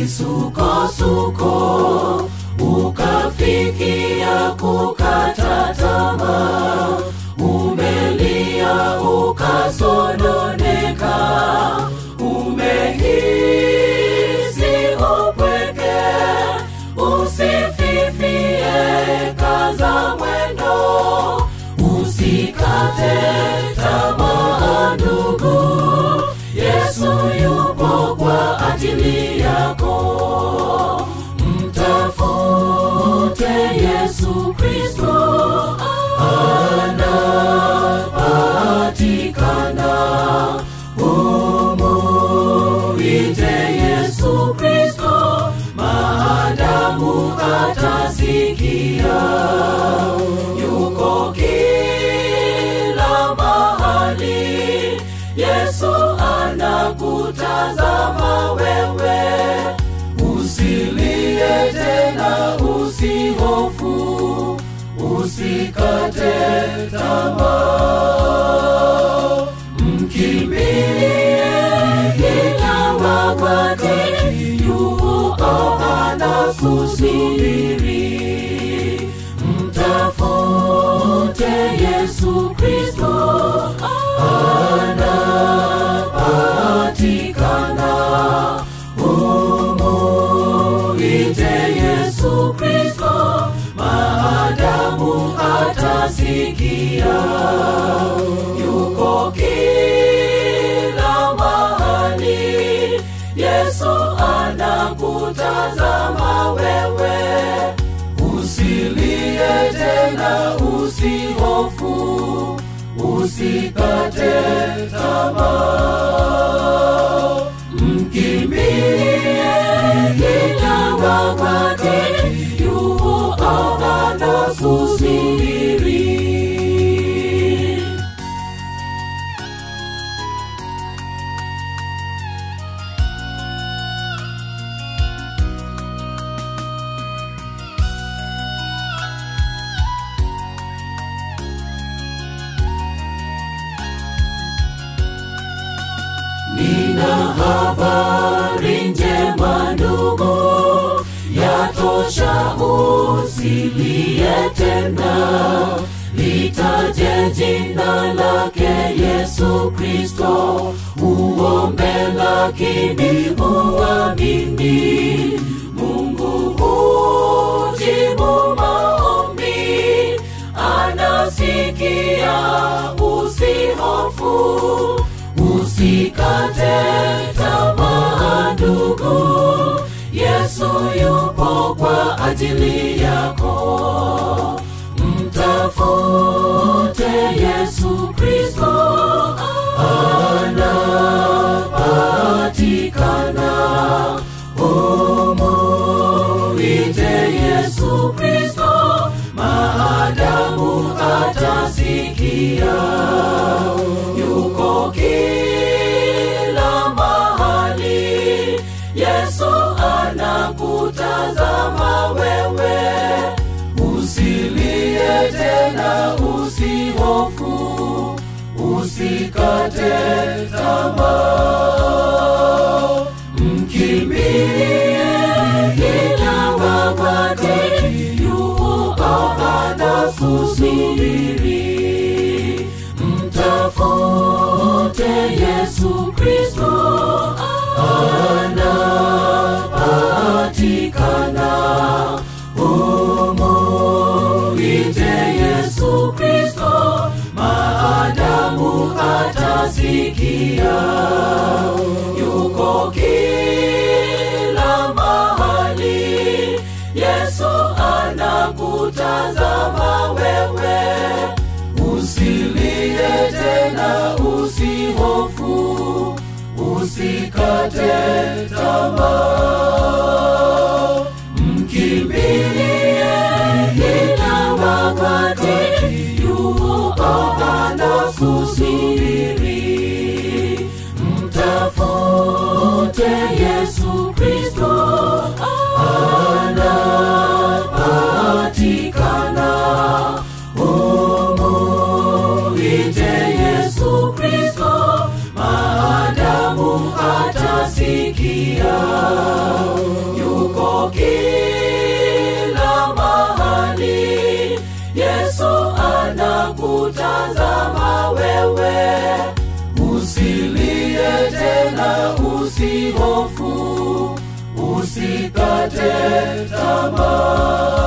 misukosuko ukafikia kukata tamaa umelia ukasononeka umehisi upweke usififie kaza mwendo usikate tamaa ndugu yesu yupo kwa ajili yako mtafute yesu kristo anapatikana umuite yesu kristo maadamu atasikia yuko kila mahali yesu anakutazama wewe usilie tena usihofu usikate tamaa mkimbilie kila wakati yupo anakusubiri mtafute yesu kristo anapatikana umuite yesu kristo maadamu atasikia yuko kila mahali yesu anakutazama wewe usilie tena usihofu usikate tamaa mkimbilie kila wakati yupo anakusubiri nina habari njema ndugu yatosha usilie tena litaje jina lake yesu kristo uombe lakini uamini mungu hujibu maombi anasikia usihofu usikate tamaa ndugu yesu yupo kwa ajili yako mtafute yesu kristo anapatikana umuite yesu kristo maadamu atasikia yuko kila mahali yesu anakutazama wewe usilie tena usihofu usikate tamaa mkimbilie kila wakati yupo anakusubiri mtafute yesu kristo anapatikana umuite yesu kristo maadamu atasikia yuko kila mahali yesu anakutazama wewe usilie tena usihofu usikate tamaa mkimbilie kila wakati yupo anakusubiri mtafute yesu kristo anapatikana umuite yesu kristo maadamu atasikia salama